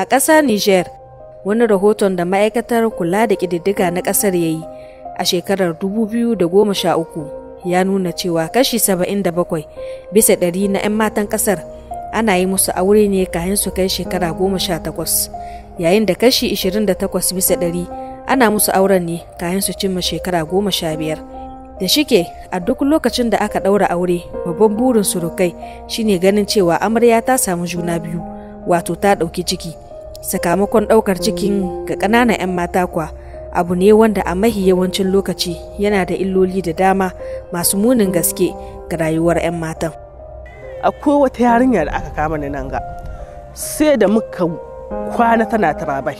A ƙasar Niger, wani rahoton da ma'aikatar kula da ƙididdiga na ƙasar ya yi a shekarar 2013 ya nuna cewa kashi 77 bisa ɗari na 'yan matan ƙasar ana yi musu aure ne kayan su kai shekara 18 yayin da kashi 28 bisa ɗari ana musu auren ne kayan su cimma shekara 15 da shike a duk lokacin da aka ɗaura aure babban burin surukai shine ganin cewa amarya ta samu juna biyu wato ta ɗauki ciki sakamakon ɗaukar cikin ga ƙananan 'yan mata kwa abu ne wanda a mahi yawancin lokaci yana da illoli da dama masu munin gaske ga rayuwar 'yan matan akwai wata yarinya da aka kama ni nan ga sai da muka kwana tana tarabai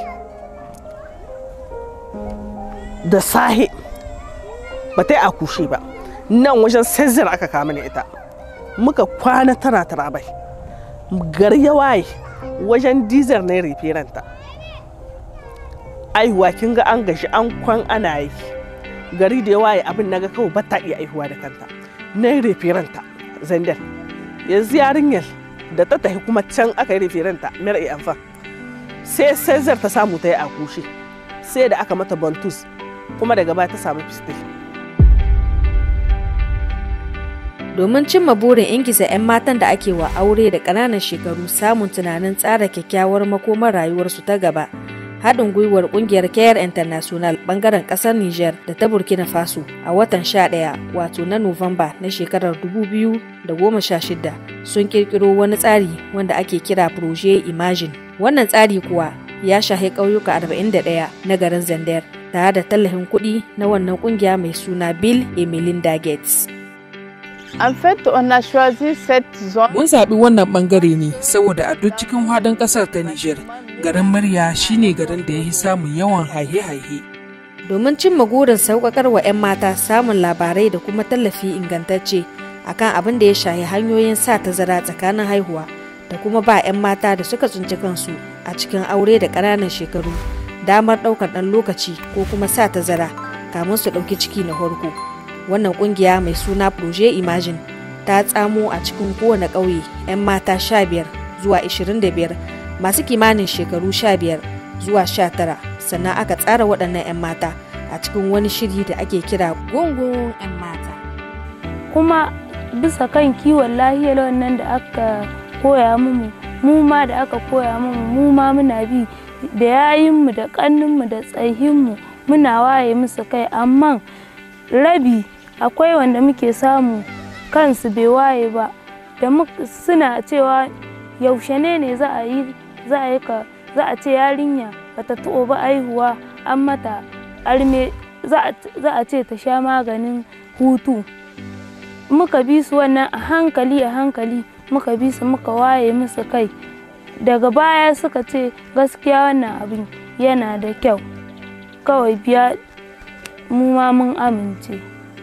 da sahe ba ta yi akushe ba nan wajen sezir aka kama ni ita muka kwana tana tarabai gari ya waye wajen dizar na ranta aihuwa kin ga an gashi an kwan ana yi gari da ya waye abin naga kawai ba ta iya aihuwa da kanta na ranta zandar yanzu yarinyar da ta tafi kuma can aka yi ranta mera iya amfa sai sezar ta samu ta yi akushe sai da aka mata bantus kuma daga baya ta samu fistil domin cimma burin ingiza 'yan matan da ake wa aure da ƙananan shekaru samun tunanin tsara kyakkyawar makomar rayuwarsu ta gaba haɗin gwiwar ƙungiyar care international ɓangaren ƙasar niger da ta burkina faso a watan 11 wato na nuwamba na shekarar 2016 sun ƙirƙiro wani tsari wanda ake kira proje imagine wannan tsari kuwa ya shahi ƙauyuka 41 na garin zandar tare da tallafin kuɗi na wannan ƙungiya mai suna bill and melinda gates En fait, on a choisi cette zone. Mun zaɓi wannan ɓangare ne saboda a duk cikin hadin ƙasar ta Nijar, garin Murya shine garin da ya fi samun yawan haihe-haihe. Domin cimma gurin sauƙaƙar wa 'yan mata samun labarai da kuma tallafi ingantacce akan abin da ya shahi hanyoyin sa tazara tsakanin haihuwa da kuma ba 'yan mata da suka tsinci kansu a cikin aure da ƙananan shekaru damar ɗaukar ɗan lokaci ko kuma sa tazara kamun su ɗauki ciki na farko. wannan kungiya mai suna proje imagine ta tsamo a cikin kowane ƙauye 'yan mata 15 zuwa 25 masu kimanin shekaru 15 zuwa 19 sannan aka tsara waɗannan 'yan mata a cikin wani shiri da ake kira gungun 'yan mata kuma bisa kan kiwon lahiyar wannan da aka koya mu mu ma da aka koya mu mu ma muna bi da yayinmu da ƙanninmu da tsahinmu muna waye musu kai amma rabi akwai wanda muke samu kansu bai waye ba da suna cewa yaushe ne ne za a yi za a yi ka za a ce yarinya bata taɓa ba aihuwa an mata arme za a ce ta sha maganin hutu muka bi su wannan a hankali a hankali muka bi su muka waye musu kai daga baya suka ce gaskiya wannan abin yana da kyau kawai biya mu ma mun amince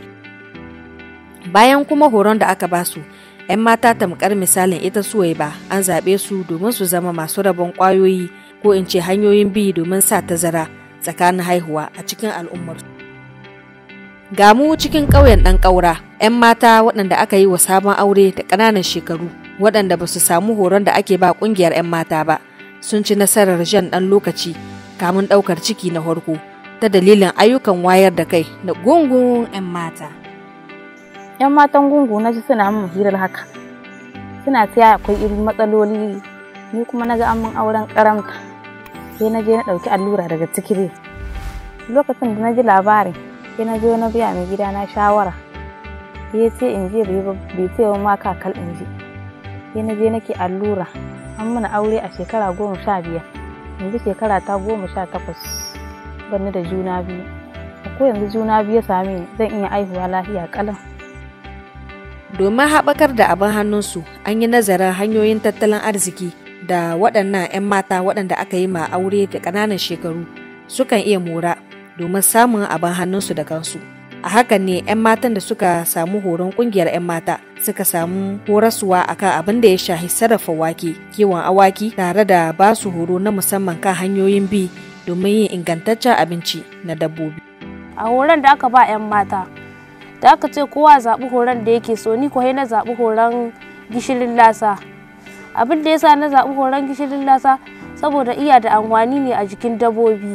bayan kuma horon da aka basu 'yan mata tamkar misalin ita suwai ba an zaɓe su domin su zama masu rabon ƙwayoyi ko in ce hanyoyin bi domin sa tazara tsakanin haihuwa a cikin al'ummar ga mu cikin ƙauyen ɗan ƙaura 'yan mata waɗanda aka yi wa sabon aure da ƙananan shekaru waɗanda ba su samu horon da ake ba ƙungiyar 'yan mata ba sun ci nasarar jan ɗan lokaci kamun ɗaukar ciki na farko ta dalilin ayyukan wayar da kai na gungun 'yan mata. 'yan matan gungu na ji suna min hirar haka suna tsaya akwai irin matsaloli ni kuma na ga an min auren karamta sai na je na ɗauki allura daga ciki lokacin da na ji labarin sai na je na biya mai gida na shawara ya ce in je bai ce wa ma kakal in je sai na je nake allura an mana aure a shekara goma sha biyar yanzu shekara ta goma sha takwas banni da juna biyu ko yanzu juna biyu ya same ni zan iya aihuwa lafiya kalan domin haɓakar da abin hannunsu an yi nazarin hanyoyin tattalin arziki da waɗannan 'yan mata waɗanda aka yi ma aure da ƙananan shekaru sukan iya mora domin samun abin hannunsu da kansu a hakan ne 'yan matan da suka samu horon ƙungiyar 'yan mata suka samu horaswa akan abin da ya shahi sarrafa wake kiwon awaki tare da ba su horo na musamman kan hanyoyin bi domin yin ingantaccen abinci na dabbobi a horon da aka ba 'yan mata da aka ce kowa zaɓi horon da yake so ni ko na zaɓi horon gishirin lasa abin da yasa na zaɓi horon gishirin lasa saboda iya da amfani ne a jikin dabobi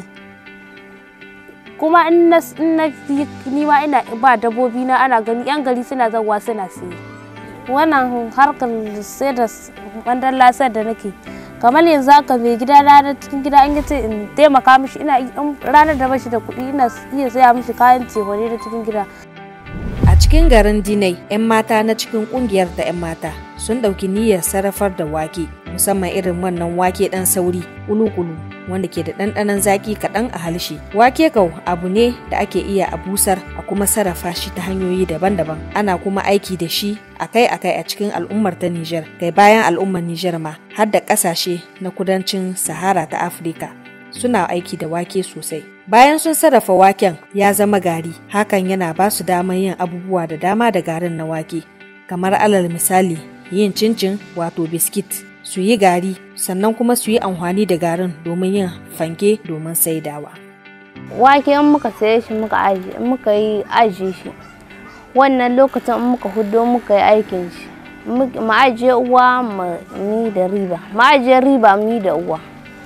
kuma in na ni ma ina ba dabobi na ana gani yan gari suna zawa suna siye wannan harkar sai da bandan lasar da nake kamar yanzu haka mai gida na cikin gida in yace in taimaka mishi ina ranar da bashi da kuɗi ina iya saya mishi kayan cefane na cikin gida a cikin garin dinai 'yan mata na cikin kungiyar da 'yan mata sun ɗauki niyyar sarrafar da wake musamman irin wannan wake ɗan sauri kulu-kulu wanda ke da ɗanɗanon zaki kaɗan a halshe wake kau abu ne da ake iya a busar a kuma sarrafa shi ta hanyoyi daban-daban ana kuma aiki da shi akai-akai a cikin al'ummar ta Nijar kai bayan al'ummar Nijar ma har da ƙasashe na kudancin Sahara ta Afirka suna aiki da wake sosai bayan sun sarrafa waken ya zama gari hakan yana ba su damar yin abubuwa da dama da garin na wake kamar alal misali yin cincin wato biskit su yi gari sannan kuma su yi amfani da garin domin yin fanke domin saidawa. Wake in muka saye shi muka aji muka yi aji shi wannan lokacin in muka hudo muka yi aikin shi mu ajiye uwa mu ni da riba mu ajiye riba mu da uwa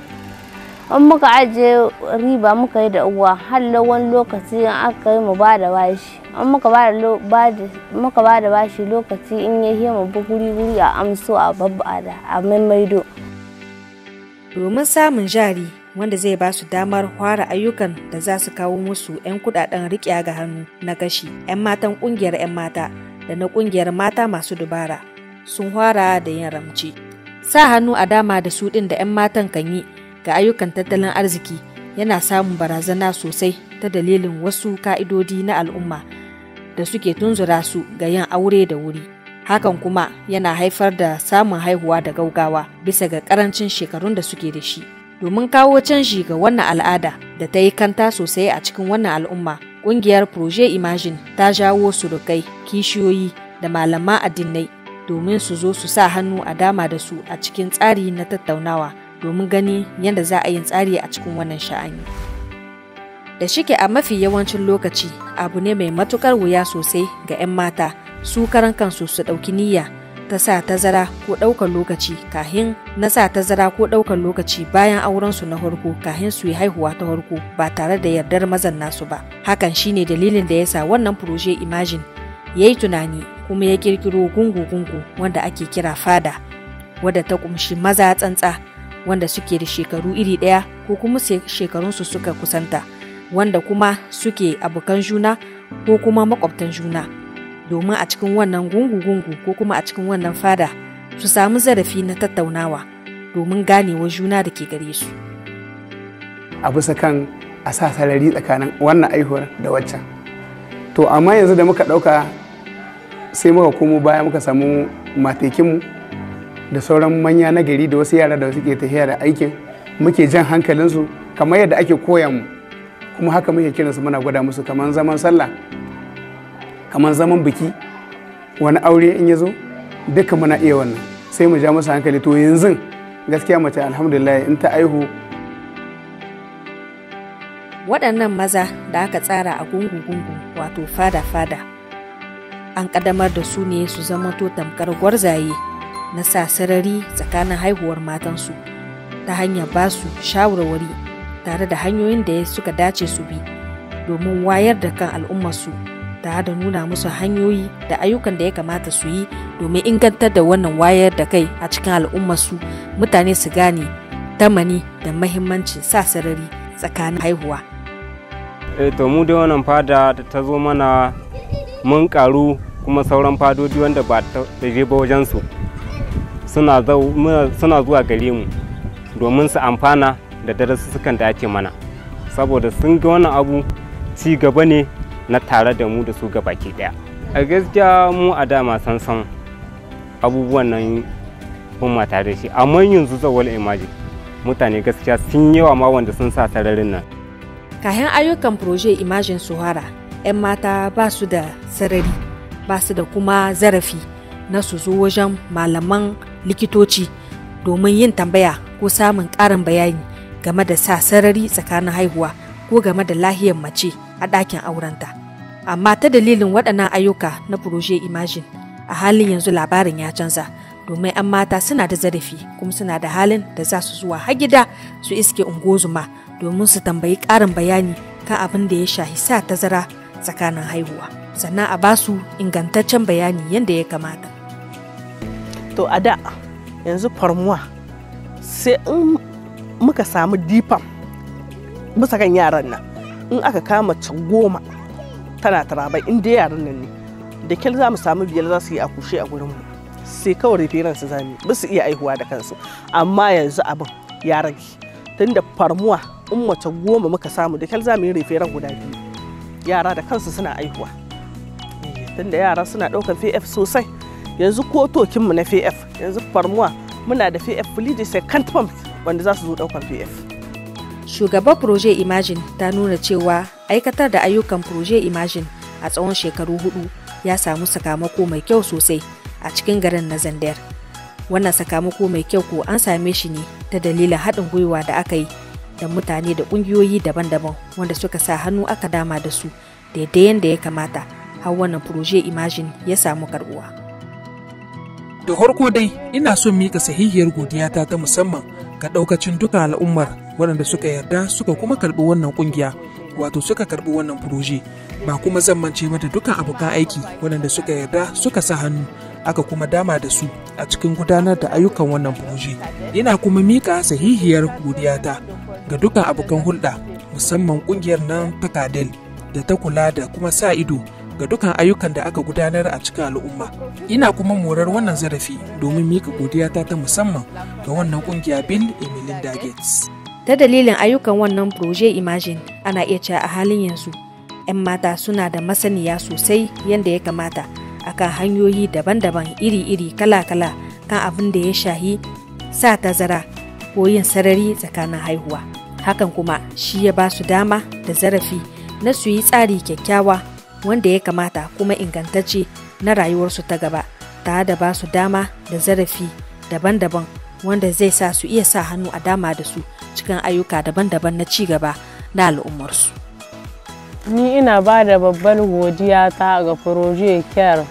in muka ajiye riba muka yi da uwa har wani lokaci in aka yi mu ba da bashi in muka ba da bashi lokaci in ya yi mu bi guri guri a amso a babba da a maimaido domin samun jari wanda zai ba su damar fara ayyukan da za su kawo musu 'yan kudaden riƙe ga hannu na gashi 'yan matan ƙungiyar 'yan mata da na ƙungiyar mata masu dubara sun fara da yin ramci sa hannu a dama da su ɗin da 'yan matan kan yi ga ayyukan tattalin arziki yana samun barazana sosai ta dalilin wasu ka'idodi na al'umma da suke tunzura su ga yin aure da wuri hakan kuma yana haifar da samun haihuwa da gaugawa bisa ga karancin shekarun da suke da shi domin kawo canji ga wannan al'ada da ta yi kanta sosai a cikin wannan al'umma ƙungiyar proje imagine ta jawo surukai kishiyoyi da malaman addinai domin su zo su sa hannu a dama da su a cikin tsari na tattaunawa domin gani yadda za a yin tsari a cikin wannan sha'ani. Da shike a mafi yawancin lokaci abu ne mai matukar wuya sosai ga 'yan mata su karan kansu su ɗauki niyya ta sa tazara ko ɗaukar lokaci kahin na sa tazara ko ɗaukar lokaci bayan aurensu na farko kahin su yi haihuwa ta farko ba tare da yardar mazan nasu ba. Hakan shine dalilin da yasa wannan proje Imagine ya yi tunani kuma ya kirkiro gungu-gungu wanda ake kira fada wadda ta kumshi maza tsantsa wanda suke da shekaru iri ɗaya ko kuma shekarunsu suka kusanta wanda kuma suke abokan juna ko kuma makwabtan juna domin a cikin wannan gungu-gungu ko kuma a cikin wannan fada su samu zarafi na tattaunawa domin ganewa juna da ke gare su a bisa kan a sa sarari tsakanin wannan aihuwar da waccan to amma yanzu da muka ɗauka sai muka komo baya muka samu matekinmu da sauran manya na gari da wasu yara da suke tafiya da aikin muke jan hankalinsu kamar yadda ake koya mu kuma haka muke kiransu muna gwada musu kamar zaman sallah kamar zaman biki wani aure in ya zo duka muna iya wannan sai mu ja musu hankali to yanzu gaskiya mace alhamdulillah in ta aihu waɗannan maza da aka tsara a gungu-gungu wato fada-fada an ƙaddamar da su ne su zama to tamkar gwarzaye na sa sarari tsakanin haihuwar matansu ta hanyar ba su shawarwari tare da hanyoyin da suka dace su bi domin wayar da kan al'ummarsu tare da nuna musu hanyoyi da ayyukan da ya kamata su yi domin ingantar da wannan wayar da kai a cikin al'ummarsu mutane su gane tamani da mahimmancin sa sarari tsakanin haihuwa. E, to mu dai wannan fada ta zo mana mun karu kuma sauran fadodi wanda ba ta je ba wajensu suna zuwa gare mu domin su amfana da darussukan da ake mana saboda sun ga wannan abu ci gaba ne na tare da mu da su ga baki daya a gaskiya mu a dama san san abubuwan nan mun ma tare shi amma yanzu zawal imaji mutane gaskiya sun yawa ma wanda sun sa sararin nan kayan ayyukan proje imajin suhara 'yan mata ba su da sarari ba su da kuma zarafi na su zo wajen malaman likitoci domin yin tambaya ko samun ƙarin bayani game da sa sarari tsakanin haihuwa ko game da lahiyar mace a ɗakin aurenta. Amma ta dalilin waɗannan ayyuka na Proje Imagine a halin yanzu labarin ya canza domin 'yan mata suna da zarafi kuma suna da halin da za su zuwa har gida su iske ungozuma domin su tambayi ƙarin bayani kan abin da ya shahi sa tazara tsakanin haihuwa sannan a ba su ingantaccen bayani yadda ya kamata to a da yanzu farmuwa sai in muka samu difam bisa kan yaran nan in aka kama mace goma tana tarabai in dai yaran nan ne da kyal za mu samu biyar za su yi a kushe a gurinmu sai kawai referan su zami ba su iya aihuwa da kansu amma yanzu abin ya rage tunda farmuwa in mace goma muka samu da kyal za mu yi referan guda biyu yara da kansu suna aihuwa tunda yara suna ɗaukar pf sosai yanzu ko tokinmu na pf yanzu farmuwa muna da pf fulidi second pump wanda za su zo ɗaukar pf shugaban proje imagine ta nuna cewa aikatar da ayyukan proje imagine a tsawon shekaru hudu ya samu sakamako mai kyau sosai a cikin garin na zandar wannan sakamako mai kyau ko an same shi ne ta dalilin haɗin gwiwa da aka yi da mutane da ƙungiyoyi daban-daban wanda suka sa hannu aka dama da su daidai yadda ya kamata har wannan proje imagine ya samu karbuwa. da farko dai ina son mika sahihiyar godiyata ta musamman ga ɗaukacin duka al'ummar waɗanda suka yarda suka kuma karɓi wannan ƙungiya wato suka karɓi wannan furoje ba kuma zan mance ba da dukkan abokan aiki waɗanda suka yarda suka sa hannu aka kuma dama da su a cikin gudanar da ayyukan wannan furoje ina kuma mika sahihiyar godiyata ga dukkan abokan hulɗa musamman ƙungiyar nan ta kadel da ta kula da kuma sa ido ga dukkan ayyukan da aka gudanar a cikin al'umma ina kuma morar wannan zarafi domin mika godiyata ta musamman ga wannan kungiya bill and melinda gates ta dalilin ayyukan wannan proje imagine ana iya cewa a halin yanzu 'yan mata suna da masaniya sosai yadda ya kamata akan hanyoyi daban-daban iri-iri kala-kala kan abin da ya shahi sa tazara ko yin sarari tsakanin haihuwa hakan kuma shi ya ba su dama da zarafi na su yi tsari kyakkyawa wanda ya kamata kuma ingantacce na rayuwarsu ta gaba tare da ba su dama da zarafi daban-daban wanda zai sa su iya sa hannu a dama da su cikin ayyuka daban-daban na ci gaba na al'ummarsu. Ni ina ba da babbar godiya ta ga Proje Care.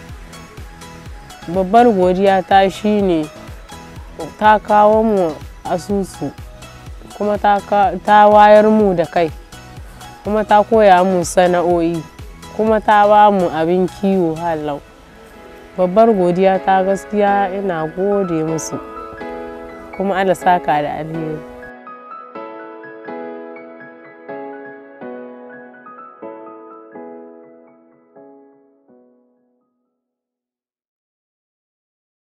Babbar godiya ta shine ta kawo mu asusu kuma ta wayar mu da kai kuma ta koya mu sana'o'i. kuma ta ba mu abin kiwo halau babbar godiya ta gaskiya ina gode musu kuma ala saka da alheri